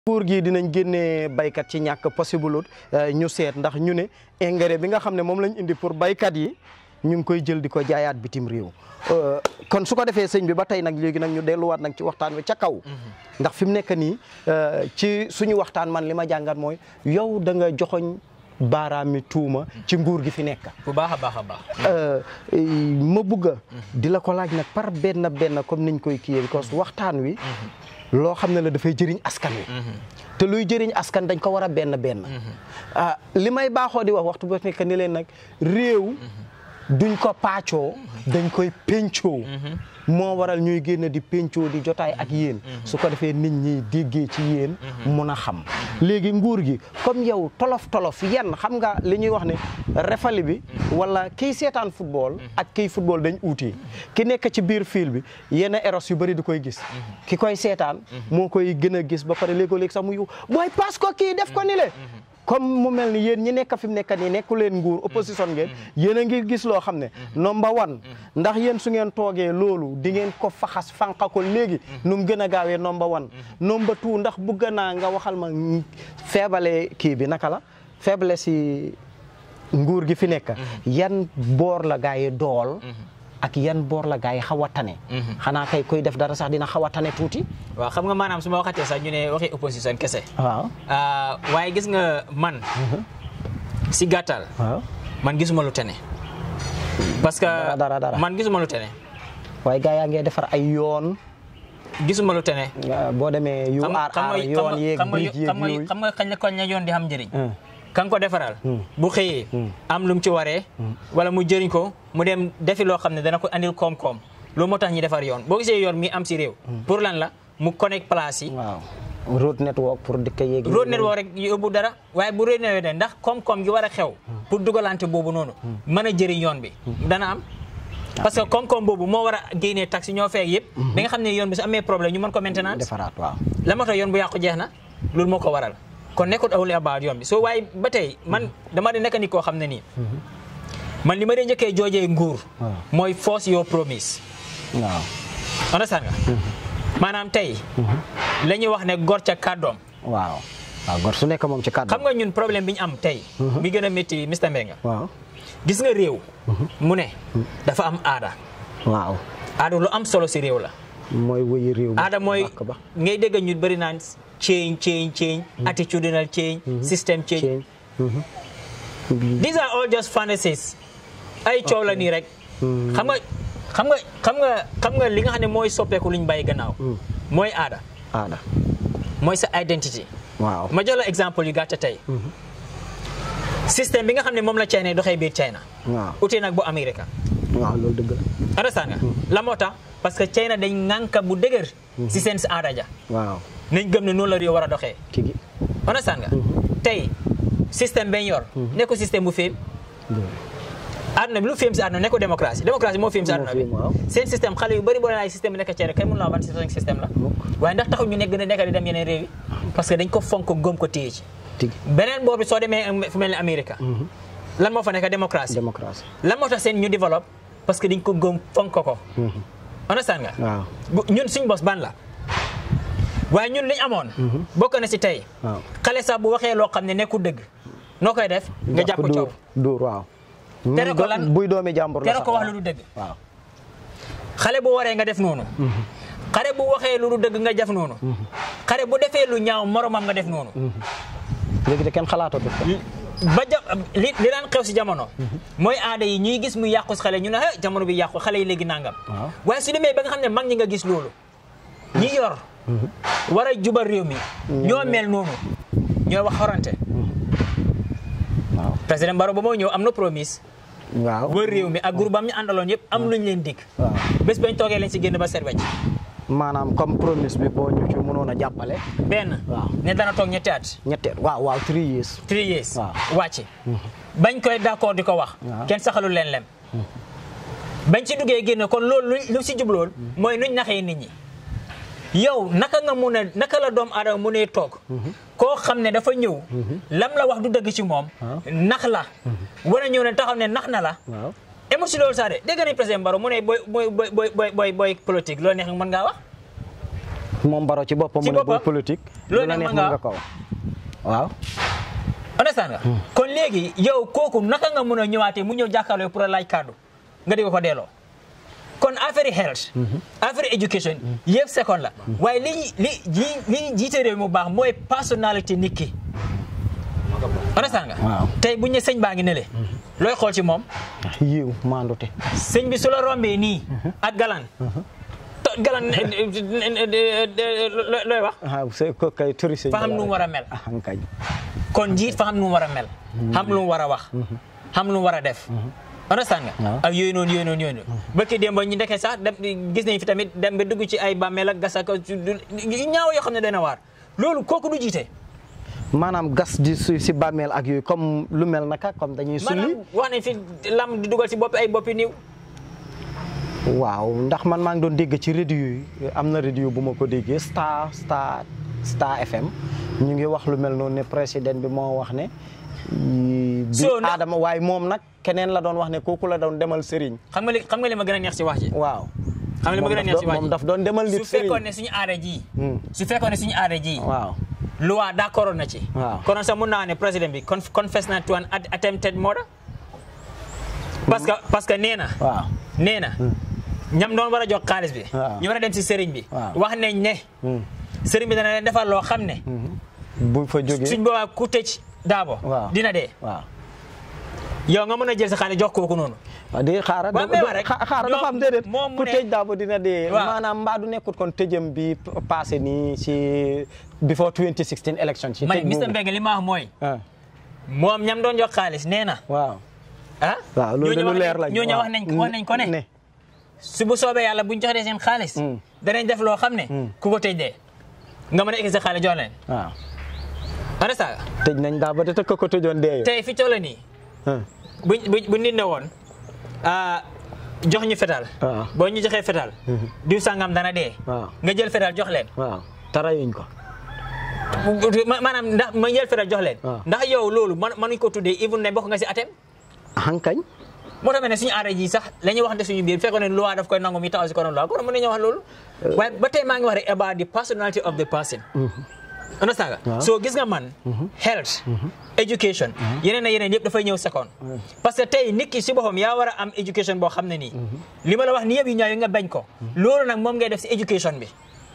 nguur gi dinañ génnee baykat ci ñàkk possible ñu seet ndax ñu ne engrais bi nga xam ne moom lañ indi pour baykat yi ñu ngi koy jël di ko jaayaat bitim réew kon su ko defee sëñ bi ba tey nag léegi nag ñu delluwaat nag ci waxtaan wi ca kaw ndax fi mu nekk nii ci suñu waxtaan man li ma jàngat mooy yow da nga joxoñ baaraami tuuma ci nguur gi fi nekk bu baax a baax a baax ma bëgg a di la ko laaj nag par benn benn comme niñ koy kiyee parce que waxtaan wi loo xam ne la dafay jëriñ askan wi te luy jëriñ askan dañ ko war a benn benn ah li may baaxoo di wax waxtu ba nekk ni leen nag réew duñ ko paccoo dañ koy pencoo moo waral ñuy génn di pencoo di jotaay ak yéen su ko defee nit ñi déggee ci yéen mun a xam léegi nguur gi comme yow tolof tolof yenn xam nga li ñuy wax ne refali bi wala kiy seetaan football ak kiy football dañ uuti ki nekk ci biir fil bi yenn eros yu bëri di koy gis ki koy seetaan moo koy gën a gis ba pare léegoo-léegi sax mu yu booy passe ko kii def ko ni le comme mu mel ni yéen ñi nekk fi mu nekk nii nekku leen nguur opposition ngeen yéen a ngi gis loo xam ne number one ndax yéen su ngeen toogee loolu di ngeen ko faxas fànqa ko léegi nu mu gën a gaawee number one number two ndax bugg naa nga waxal ma feebale kii bi naka la faible si nguur gi fi nekk yan boor la gaa yi dool ak yan boor la gaa yi xaw a tane xanaa kay koy def dara sax dina xaw a tane tuuti waaw xam nga maanaam su ma waxatee sax ñu ne waxi opposition kese waaw waaye gis nga man si gàttal waaw man gisuma lu tene parce que dara dara man gisuma lu tene waaye gaa yaa ngee defar ay yoon gisuma lu tene boo demee yu aar aar yoon yeeg brique yeeg yooyu xam nga kañ la kañ la yoon di xam njëriñ kan ko defaral bu xëyee am lu mu ci waree wala mu jëriñ ko mu dem defi loo xam ne dana ko andil koom-koom loolu moo tax ñi defar yoon boo gisee yoon mi am si réew pour lan la mu connect place yi waaw road network pour dëkk yeeg road network rek yóbbu dara waaye bu road network de ndax koom-koom gi war a xew pour dugalante boobu noonu mën a jëriñ yoon bi dana am parce que koom-koom boobu moo war a génnee taxi ñoo feeg yëpp da nga xam ne yoon bi su amee problème ñu mën ko maintenance defaraat waaw la moo tax yoon bu yàqu jeex na loolu moo ko waral kon nekkul awli about yoon bi soo waaye ba tey man dama di nekk ni koo xam ne nii man li ma dee njëkkee joojee nguur mooy force your promise waaw understand nga maanaam tey la ñuy wax ne gor ca kàddoom waaw waaw gor su nekk moom ci kàddu xam nga ñun problème bi ñu am tey bi gën a métti Mr Mbengue waaw gis nga réew mu ne dafa am aada waaw aada lu am solo si réew la mooy wëyi réew aada mooy ngay dégg ñu bëri naan change change change attitudinal change system change these are all just fantasies ay coow la nii rek xam nga xam nga xam nga xam nga li nga xam ne mooy soppeeku lu ñu bàyyi gannaaw mooy aada aada mooy sa identity waaw ma jox la exemple yu gàtt tey système bi nga xam ne moom la China doxee biir China waaw utee nag bu Amérique waaw loolu dëgg la understand nga la moo tax parce que China dañ ŋànka bu dëgër si seen si aada ja waaw nañ gëm ne noonu la réew war a doxee kii gi understand nga tey système bañ yor nekko système bu féem àdduna bi lu féem si àdduna nekko démocratie démocratie moo féem si àdduna bi seen système xale yu bëri boo leen ay système bi nekk China kay mun laa ban système la waaye ndax taxul ñu nekk gën a nekk di dem yeneen réew yi parce que dañ ko fonk gëm ko téye ci beneen boobu soo demee fu mel ni Amérique lan moo fa nekk démocratie démocratie lan moo tax seen ñu développe parce que dañ ko gëm fonk ko understand nga waaw ñun suñ bos ban la waaye ñun liñ amoon bokk na si tey xale sax bu waxee loo xam ne nekkul dëgg noo koy def nga jàpp coow dóor waaw tere ko lan buy doomi jàmbur la tere ko wax lu du dëgg waaw xale bu waree nga def noonu xale bu waxee lu du dëgg nga def noonu xale bu defee lu ñaaw moromam nga def noonu léegi de kenn xalaatatu ko ba ja li li daan xew si jamono mooy aada yi ñuy gis mu yàqu si xale ñu ne ah jamono bi yàqu xale yi léegi nangam waaye su demee ba nga xam ne mag ñi nga gis loolu ñi yor war a jubal réew mi ñoo mel noonu ñoo wax xorante waaw président Barrow ba moo ñëw am na promise waaw wër réew mi ak groupe am ñu àndaloon yëpp am luñ leen dig waaw bés bañ toogee leen si génn ba set wecc maanaam comme promise bi boo ñu ci mënoon a jàppale benn waaw ne dana toog ñetti at ñetteel waaw waaw three years three years waaw wàcc bañ koy d'accord di ko wax waaw. kenn saxalul leen lem bañ ci duggee génn kon loolu lu lu si jublool mooy nuñ naxee nit ñi yow naka nga mun a naka la doomu aadama mu ne toog koo xam ne dafa ñëw lam la wax du dëgg ci moom nax la war a ñëw ne taxaw ne nax na la waaw émut si loolu sax de dégg nañ président Barrow mu ne booy booy booy booy booy booy politique loolu neex nga mën ngaa wax moom baro ci boppam Ci mu ne booy boppam. politique Loolu lu la neex neex mën mën nga nga ko wax waaw understand nga kon léegi yow kooku naka nga mën a ñëwaatee mu ñëw jàkkaarloo pour a laaj kàddu nga di ko ko delloo kon affaire yi health affaire education yëpp second la waaye li li li li jiite réew mu baax mooy personnalité nit ki understand nga Waaw. tey bu ñu ne sëñ baa ngi ne le looy xool ci moom yiw maandute sëñ bi su la rombee nii ak galan to galan looy looy wax ah c'est que kay turi sëñ fa xam Bala nu mu rek. war a mel ah kañ kon njiit fa xam nu mu war a mel xam lu mu war a wax xam lu mu war a def understand nga Waaw. ak yooyu noonu yooyu noonu yooyu noonu bëkki démb ñu ndekee sax dem gis nañ fi tamit dem ba dugg ci ay bàmmeel ak gas ak yu ñaaw yoo xam ne dana waar loolu kooku du jiite maanaam gas di su si bàmmeel ak yooyu comme lu mel naka comme dañuy sulli maanaam wax nañ fi lam di dugal ci boppi ay boppi niw waaw ndax man maa ngi doon dégg ci radio yi am na radio bu ma ko déggee Star Star Star FM ñu ngi wax lu mel noonu ne président bi moo wax ne. bi So, na- Adama waaye moom nag keneen la doon wax ne kooku la doon demal Serigne. xam nga li xam nga li ma gën a neex ci wax ji waaw. xam nga li ma gën a neex ci wax moom ji daf doon demal nit su fekkoon Serigne. ne suñu aada ji Hmm. su fekkoon ne suñu aada ji waaw. loi d'accord na ci Waaw. konoon sax mun naa ne président bi conf- confess na to an at- attempted murder parce que parce que nee na waaw. nee na ñam doon war a jox xaalis bi Waaw. ñu war a dem si sëriñ bi Waaw. wax nañ ne Hmm. sëriñ bi dana leen defal loo xam ne bu fa jógee. suñ boobaa ku tëj daabo Waaw. dina dee waaw. yow nga mën a jël sa xaalis jox kooku noonu waaw di xaaral Waaw, mais wax rek. xaaral dafa am ñoom- déedéet moom mu ku ne- tëj daabo dina dee Waaw. maanaam mbaa du nekkut kon tëjëm bi passé nii si before 2016 election si man tëj Mr boobu. Mbengue li ma wax mooy ah moom ñam doon jox xaalis nee na waaw ah waaw loolu de ñooñu lu wax leer nañ- lañ ñooñu waaw. wax nañ wax nañ ko ne ne su bu soobee yàlla buñ joxee seen xaalis Mm. danañ def loo xam ne ku ko tëj dee nga mën a egg sa xaalis jox leen waaw ana saaga tëj nañ daabo de te ko ko tëjoon dee tey fi toll nii bu bu bu nit ne woon ah, jox ñu fetal waaw. boo ñu joxee fetal diw sangam dana dee waaw nga jël fetal jox leen waaw tarayuñ ko ma- maanaam ndax ma jël fetal jox leen waaw. ndax yow loolu man mënuñ ko tuddee even ne bokk nga si atem hankañ moo tax ne suñu aada ji sax la ñuy waxante suñu biir fekkoon ne loi daf koy nangu mi taxaw si konoon loi kon mën nañoo wax loolu waaye ba tey maa ngi wax rek about the personality of the person understand nga Waaw. so gis nga man health education yeneen a yeneen yëpp dafay ñëw second parce que tey nit ki si boppam yaa war a am education boo xam ne nii li ma la wax ni yëpp yu ñaaw yi nga bañ ko loolu nag moom ngay def si education bi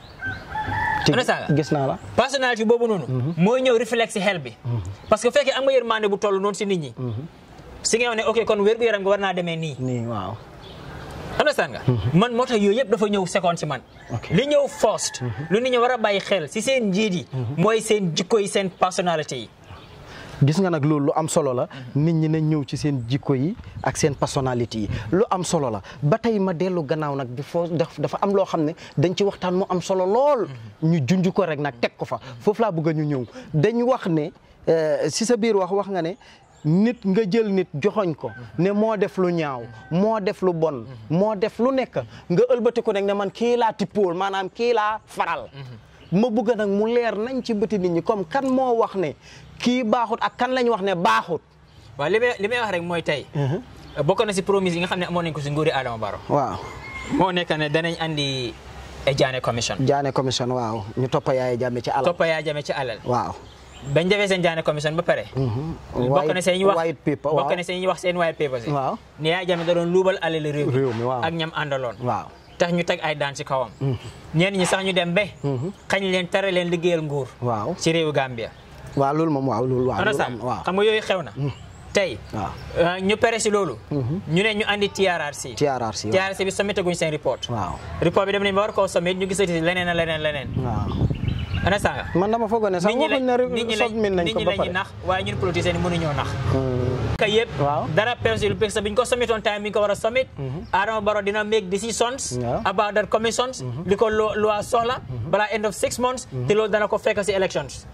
ci Understand nga? gis naa la personnalité boobu noonu mooy ñëw reflex si xel bi parce que fekkee am nga yërmande bu toll noonu si nit ñi si nga wax ne ok kon wér-gu-yaram nga war naa demee nii nii waaw understand nga man moo tax yooyu yëpp dafa ñëw seconde si man Ok. li ñëw first lu nit ñi war a bàyyi xel si seen njiit yi mooy seen jikko yi seen personnalité yi gis nga nag loolu lu am solo la nit ñi nañ ñëw ci seen jikko yi ak seen personnalité yi lu am solo la ba tey ma dellu gannaaw nag bi foo daf dafa am loo xam ne dañ ci waxtaan mu am solo lool ñu junj ko rek nag teg ko fa foofu laa bëgg a ñu ñëw dañ wax ne euh, si sa biir wax wax nga ne nit nga jël nit joxoñ ko ne moo def lu ñaaw moo def lu bon moo def lu nekk nga ëlbati ko nag ne man kii laa tippool maanaam kii laa faral ma bëgg nag mu leer nañ ci bëti nit ñi comme kan moo wax ne kii baaxut ak kan lañ wax ne baaxut waaw li may li may wax rek mooy tey bokk na si promise yi nga xam ne amoon nañ ko si nguuri Adama Barrow waaw moo nekk ne danañ andi a Jaane commission Jaane commission waaw ñu toppa yaay jàmme ci alal toppa yaa jame ci alal waaw bañ defee seen Jaane commission ba pare bokk na seen ñu wax white paper waaw bokk na seen ñu wax seen white paper si waaw ne yaa jame da doon luubal alal réew Réew mi, waaw. ak ñam àndaloon waaw tax ñu teg ay daan ci kawam ñenn ñi sax ñu dem ba xañ leen tere leen liggéeyal nguur waaw ci réewu Gambia waaw loolu moom waaw loolu waaw loolu understand am waaw xam nga yooyu xew na tey waaw uh, ñu pere si loolu ñu ne ñu andi TRRC TRRC waaw TRRC bi sommité guñ seen report waaw report bi dem nañ ba war koo sommit ñu gisati leneen a leneen leneen waaw understand nga man dama foogoon ne sax nit ñi waxuñ lañ ne nit ñi lañ submit nañ nit ko ñi ba lañu pare nax waaye ñun politiciens yi mënuñoo nax ka yëpp Waaw. dara persil parce que biñ ko sommitoon time bi ñu ko war a sommit Adama Barrow dina make decisions Yeah. about that commissions li ko lo loi soxla balaa end of six months te loolu dana ko fekk si elections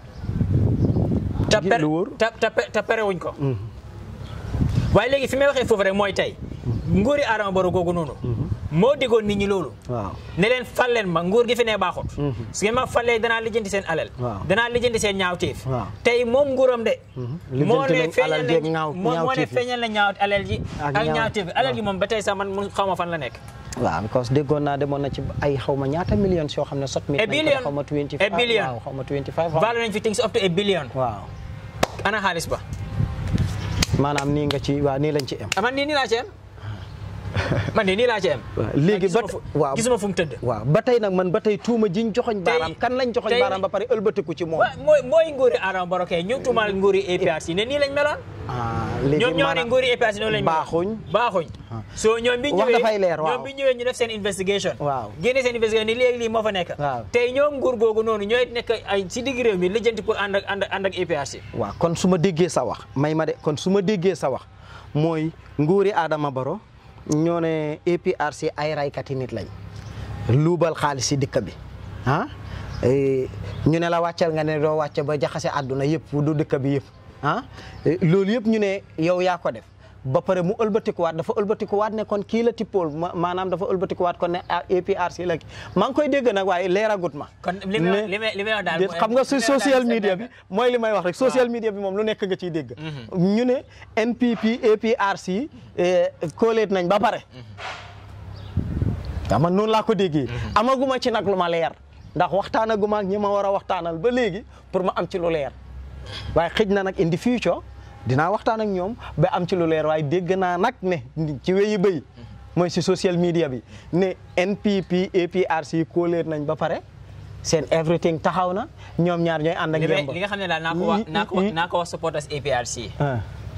te Gi- per lu wóor. te te te perewuñ ko waaye léegi fi may waxee foofu rek mooy tey nguuri Adama Barrow googu noonu moo diggoon nit ñi loolu waaw ne leen fal leen ma nguur gi fi ne baaxut su ngeen ma falee danaa lijjanti seen alal Waaw. danaa lijjanti seen ñaawteef Waaw. tey moom nguuram de Lijjanti moo ne nañ feeñal alal jeeg nañ ñaaw- moo moo ne ñaawteef yi. feeñal na ñaaw alal ji Ak ak ñaaw- ñaawteef alal ji waaw. moom ba tey sax man mun xaw ma fan la nekk waaw because déggoon naa demoon na ci ay xaw ma ñaata millions yoo xam ne sot mi A billion. xaw ma 25 A billion. waaw xaw ma 25 xaw ma- value nañ fi things up to a billion waaw ana xaalis ba maanaam nii nga ci waaw nii lañ ci am ah man nii nii laa ci am man de nii laa ci am waaw léegi ba gisuma fu- waaw gisuma fu mu tëdd waaw ba tey nag man ba tey tuuma jiñ joxoñ baaraam kan lañ joxoñ tey- baaraam ba pare ëlbatiku ci moom wa mooy mooy nguuri Adama Barrow kay ñu tuumaal nguuri APRC ne nii lañ meloon ah léegi ñoom ñoo ne maanaam nguuri APRC noonu lañ meloon baaxuñ baaxuñ so ñoom bi Wax ñëwee dafay leer, waaw. ñoom bi ñëwee ñu def seen investigation Waaw. génne seen investigation ni léegi lii moo fa nekk Waaw. tey ñoom nguur googu noonu ñooy nekk ay si digg réew mi lijjanti pour ànd ak ànd ak ànd ak APRC waaw kon su ma déggee sa wax may ma de kon su ma déggee sa wax mooy nguuri Adama Barrow ñoo ne APRC ay raykati nit lañ luubal xaalis si dëkk bi ah eh, ñu ne la wàccal nga ne doo wàcce ba jaxase àdduna yëpp du dëkk bi yëpp ah eh, loolu yëpp ñu ne yow yaa ko def ba pare mu ëlbatikuwaat dafa ëlbatikuwaat ne kon kii la tippool ma- maanaam dafa ëlbatikuwaat kon ne ah, APRC la kii maa ngi koy dégg nag waaye leeragut ma kon li may wax- Ne- li may li may wax daal déet mooy- xam nga li su may wax daal social c'est media bi vrai. mooy li may wax rek social media bi moom lu nekk nga ciy dégg ñu ne NPP APRC eh, kooleet nañ ba pare waaw man noonu laa ko déggee amaguma ci nag lu ma leer ndax waxtaanaguma ak ñi ma war a waxtaanal ba léegi pour ma am ci lu leer waaye xëj na nag in the future dinaa waxtaan ak ñoom ba am ci lu leer waaye dégg naa nag ne ci weyi bëy mooy si social media bi ne NPP APRC kooleet nañ ba pare seen everything taxaw na ñoom ñaar ñooy ànd ak li may- yemba li nga xam ne daal naa ko wax naa ko naa ko wax supporters APRC ah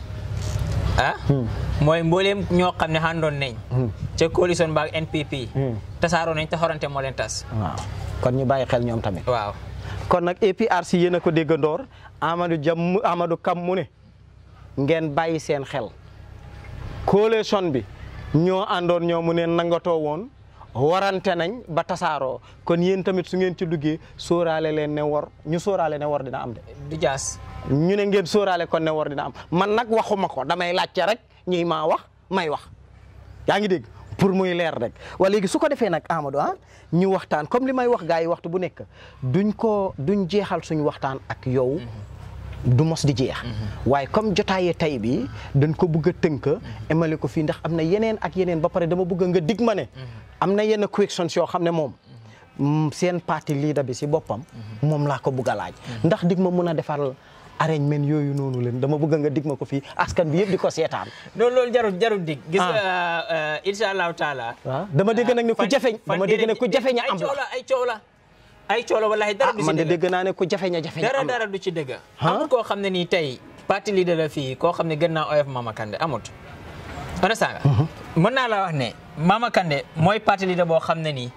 ah mooy mbooleem ñoo xam ne àndoon nañ ca coalition baag NPP tasaaroo nañ te xorante moo leen tas waaw kon ñu bàyyi xel ñoom tamit waaw kon nag APRC yéen a ko déggandoor Amadou Jam Amadou Kam mu ne ngeen bàyyi seen xel coalition bi ñoo àndoon ñoo mu ne nangatoo woon warante nañ ba tasaaroo kon yéen tamit su ngeen ci duggee sóoraale leen ne war ñu sóoraale ne war dina am de du jaas ñu ne ngeen sóoraale kon ne war dina am man nag waxuma ko damay laajte rek ñuy maa wax may wax yaa ngi dégg pour muy leer rek wala léegi su ko defee nag Amadou ah ñu waxtaan comme li may wax gars yi waxtu bu nekk duñ ko duñ jeexal suñu waxtaan ak yow du mos di jeex waaye comme jotaayee tay bi dañ ko bëgg a tënk emale ko fii ndax am na yeneen ak yeneen ba pare dama bëgg nga dig ma ne am na yenn questions yoo xam ne moom mm, seen parti leader bi si boppam moom laa ko bëgg a laaj ndax dig ma mun a defal arrangement yooyu noonu leen dama bëgg nga dig ma ko fii askan bi yëpp di ko seetaan loolu loolu jarul jarul dig gis nga insha allahu taala waaw dama dégg nag ne ku fan- jafeñ fan dama dégg ne déedéet, ku jafeñ a ay am coow la la ay coow la ay coow la wallahi dara ah du si man de dëgg dégg naa ne ku jafeñ a jafeñ a dara am la dara du ci dëgg Ah? amul koo xam ne nii tey parti leader la fii koo xam ne gën naa oyof Mama Kandeh amut understand nga mën naa la wax ne Mama Kandeh mooy parti leader boo xam ne nii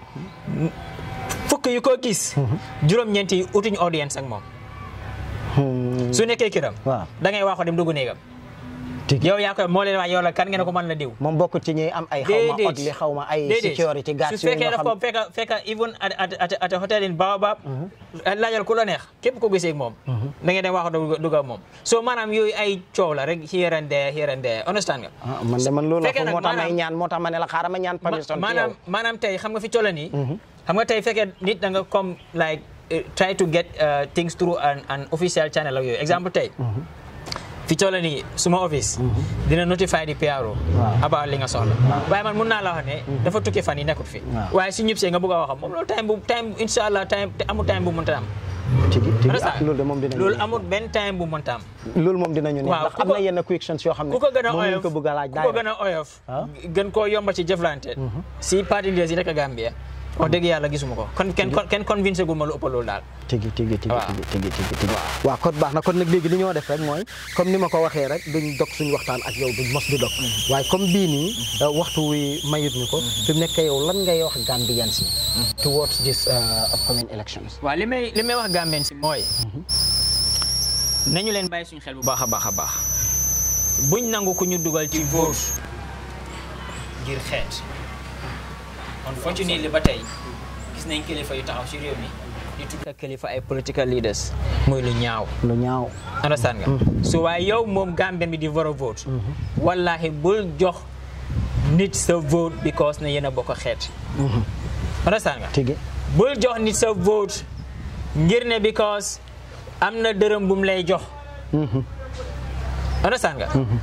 fukk yu ko gis juróom-ñeent yi utuñ audience ak moom Hmm, su nekkee kiram waaw. da ngay waxo dem dugg néegam tigi. yow yaa koy moo leen wax yow la kan ngeen ko mën la diw moom bokk ci ñuy am ay xaw ma Déedéet. ot li xaw ma ay Déedéet. security guards su yooyu fekkee nga daf ko xam fekka fekka even at at at at a hotel in Baobab laajal ku la neex képp ko gisee ak moom da ngeen dem wax dugg dugg ak moom so maanaam yooyu ay coow la rek here and there here and there understand nga ah man de man loolu la fekkee ko nag moo tax may maanaam- ñaan moo tax ma ne la xaaral ma ñaan Ma- permission ci maanaam yow maanaam tey xam nga fi toll nii xam nga tey fekkee nit da nga comme like eh, try to get uh, things through an, an official channel ak yooyu exemple tey fi toll nii suma office dina notify di PRO Waaw. about li nga soxla waaye man mun naa la wax ne dafa tukki fan yi nekkut fi Waaw. waaye su ñëpp see nga bëgg a waxam moom loolu time bu time insha allah time te amul time bu mënta am tigi tigi ah understand loolu de moom dinañu loolu amul benn time bu mënta am loolu moom dinañu ne Waaw, ndax ku am ko- na yenn questions yoo xam ne ku ko gën a moom lañ oyof ko bëgg a laaj ku ko gën a oyof Ah. gën koo yomba ci jëflante si parti leaders yi nekk Gambia wax dëgg yàlla gisuma ko kon kenn kenn convincé gu ma lu ëpp loolu daal tigi tigi tigi Waaw. tigi tigi tigi tigi waaw kon baax na kon nag léegi li ñoo def rek mooy comme ni ma ko waxee rek duñ dog suñu waxtaan ak yow duñ mos di dog waaye comme bii nii uh, waxtu wi mayut ñu ko fi mu nekk yow lan ngay wax Gambians yi towards this uh, upcoming elections waaw li may li may wax Gambien si mooy nañu leen bàyyi suñu xel bu baax a baax a baax buñ nangu ku ñu dugal ci vote ngir xeet unfortunately ba tey gis nañ kilifa yu taxaw ci réew mi di tudda kilifa ay political leaders muy lu ñaaw lu ñaaw understand nga so waaye yow moom Gambien bi di war a vote wallahi bul jox nit sa vote because ne yéen a bokk xeet understand nga tigi bul jox nit sa vote ngir ne because am na dërëm bu mu lay jox understand nga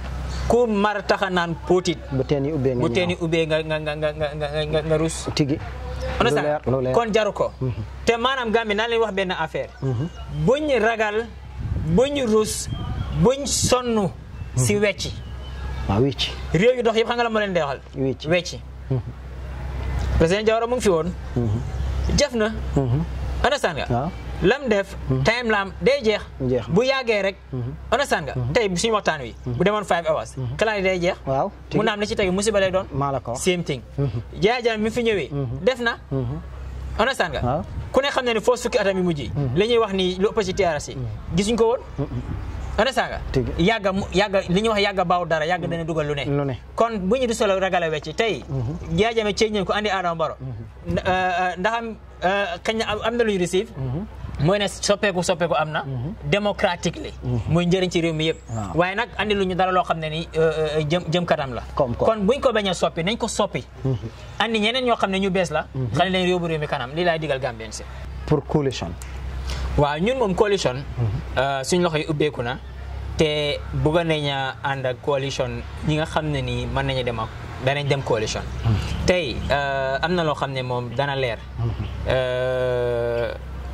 ku mar taxa naan póotit bu teen yi ubbee nga bu teen yi ñaaw. ubbee nga nga nga nga nga nga nga rus tigi lu understand leer lu leer kon jaru ko te maanaam Gambie naa leen wax benn affaire buñ ragal buñ rus buñ sonn si wecci waaw wicc réew yu dox yëpp xam nga la moo leen di waxal Wecci. wecci président Jawara mu ngi fi woon jëf na understand nga waaw lam def time lam day jeex Jeex na. bu yàggee rek understand nga tey suñu waxtaan wi bu demoon five hours xalaat yi day jeex waaw mu naam li ci tegi musiba lay doon maa la ko wax. same thing Yaya Jammeh mi fi ñëwee def na understand nga waaw ku ne xam ne ne foo fukki atam yi mujj yi li ñuy wax ni lu ëpp ci TRRC gisuñ ko woon understand nga Tigi. yàgga mu yàgga li ñuy wax yàgga baaw dara yàgga dana dugal lu ne lu ne kon bu ñu du solo ragal a wecci tey Yaya Jammeh ceeñ nañ ko andi Adama Barrow ndax am kañ na am- am na lu ñu receive mooy ne soppeeku soppeeku am na démocratically muy njëriñ ci réew mi yëpp Waaw. waaye nag andi lu ñu dara loo xam ne ni euh, euh, jëm jëm kanam la Comme quoi. kon buñ ko bañ a soppi nañ ko soppi andi ñeneen ñoo xam ne ñu bees la xale leen yóbbu réew mi kanam lii laay digal Gambien si pour coalition waaw ñun moom coalition euh, suñ loxo yi ubbeeku na te bëgg nañ a ànd ak coalition ñi nga xam ne nii mën nañu dem ak danañ dem coalition tey euh, am na loo xam ne moom dana leer Euh,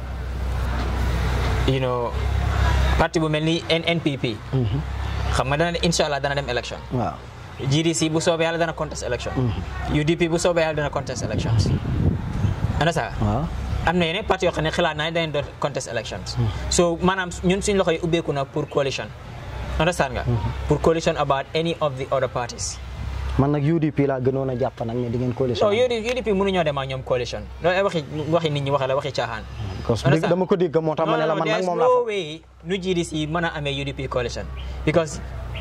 you know parti bu mel ni NNPP xam nga dana incha allah dana dem élection waaw GDC bu soobee yàlla dana contest election UDP bu soobee yàlla dana contest elections ana sa waaw am na yeneen parti yoo xam ne xalaat naa ne dañu doon contest elections so maanaam ñun suñ loxo yi ubbeeku na pour coalition understand nga pour coalition about any of the other parties man nag UDP laa gënoon a jàpp nag ne di ngeen coalition so UDP UDP mënuñoo dem ak ñoom coalition loolu ay waxi waxi nit ñi waxe la waxi caaxaan parce que understand? dama ko dégg moo tax ma ne la man nag there's moom laa no fa way nu GDC mën a amee UDP coalition because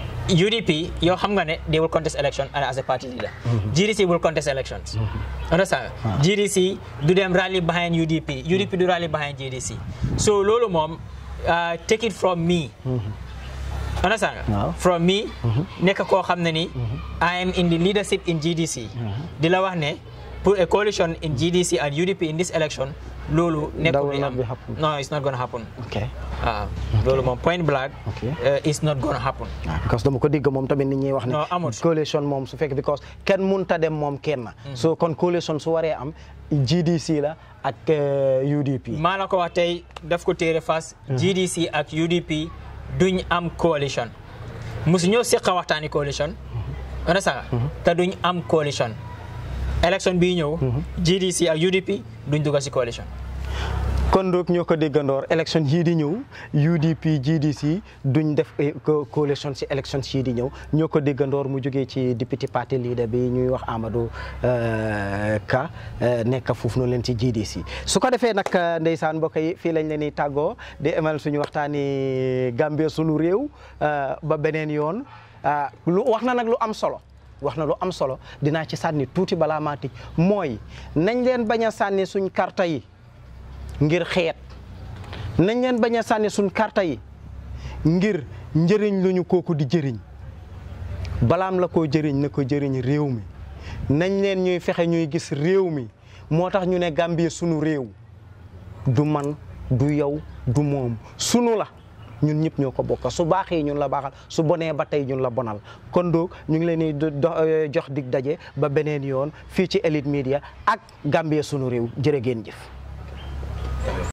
UDP yow xam nga ne they will contest election and as a party leader GDC will contest elections understand nga? GDC du dem rally behind UDP UDP du rally behind GDC so loolu moom uh, take it from me understand nga Waaw. from me nekk koo xam ne ni I am in the leadership in GDC di la wax ne pour a coalition in GDC and UDP in this election loolu nekkul will li not am be happen. no it's not gonna happen ok waaw loolu moom point blank Ok. uh, it's not gonna happen waaw parce que dama ko dégg moom tamit nit ñuy wax ne Non, amut. coalition moom su fekk because kenn munta dem moom kenn so kon coalition su waree am GDC la ak eh, UDP maa la ko wax tey daf ko téere fas GDC ak UDP duñ am coalition musu ñoo seqa waxtaani coalition ana saga te duñ am coalition élection bii ñëw GDC ak UDP duñ dugga si coalition kon donc ñoo ko déggandoor élection yii di ñëw UDP GDC duñ def eh, co- coalition si élection yii di ñëw ñoo ko déggandoor mu jógee ci député parti leader bi ñuy wax Amadou euh, Ka euh, nekk foofu noonu leen ci GDC su ko defee nag euh, ndeysaan mbokk yi fii lañ leen di tàggoo di emal suñu waxtaani Gambie sunu réew euh, ba beneen yoon ah, lu wax na nag lu am solo wax na lu am solo dinaa ci sànni tuuti balaa maa tëj mooy nañ leen bañ a sànni suñ karta yi ngir xeet nañ leen bañ a sànni suñ karta yi ngir njëriñ lu ñu kooku di jëriñ balaam la koo jëriñ na ko jëriñ réew mi nañ leen ñuy fexe ñuy gis réew mi moo tax ñu ne Gambie sunu réew du man du yow du moom sunu la ñun ñëpp ñoo ko bokk su baaxee ñun la baaxal su bonee ba tey ñun la bonal kon donc ñu ngi leen di do- do- euh, jox dig daje ba beneen yoon fii ci Elite Media ak Gambie sunu réew jërë ngeen jëf